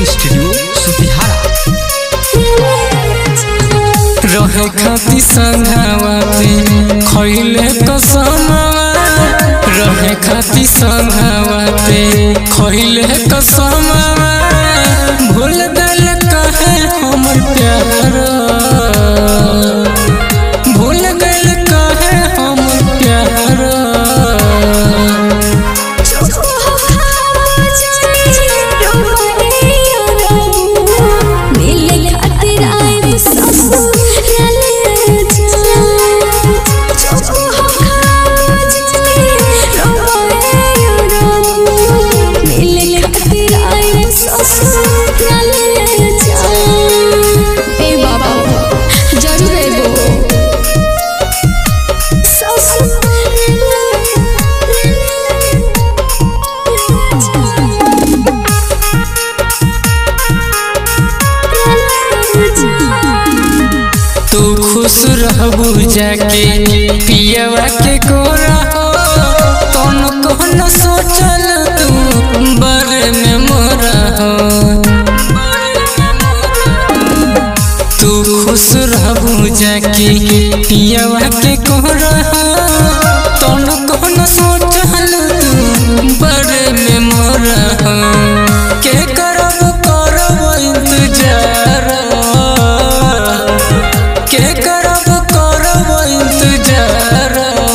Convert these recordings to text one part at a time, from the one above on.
studio सुतिहारा रहे खाती संघावाते खैले कसमवा रहे खाती संघावाते खैले कसमवा भूल गल कहे हमर प्यार भूल गल कहे हमर प्यार जरूर एगो तू खुश रहबू जाके पियवा के कोरा हो कौन कौन सोचल तू बारे में मोरा हो तू खुश रहबू जाके पियवा के कोरा हो कौन कौन सोचल तू बारे में मोरा हो के करब करब इंतजार के करब करब इंतजार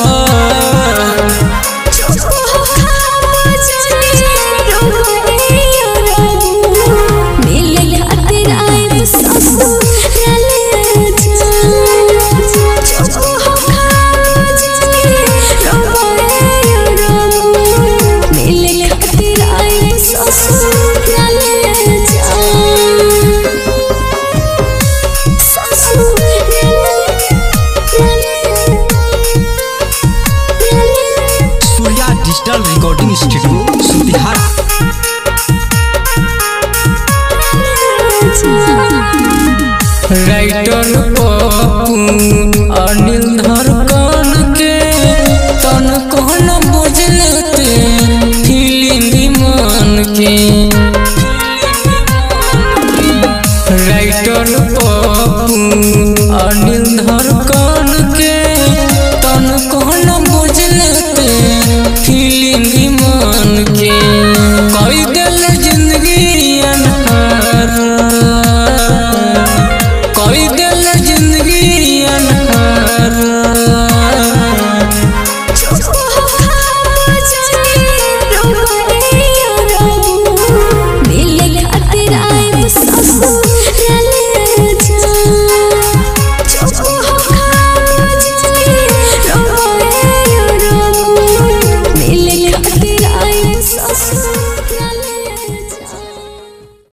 Surya digital recording studio Sutihara writer Pappu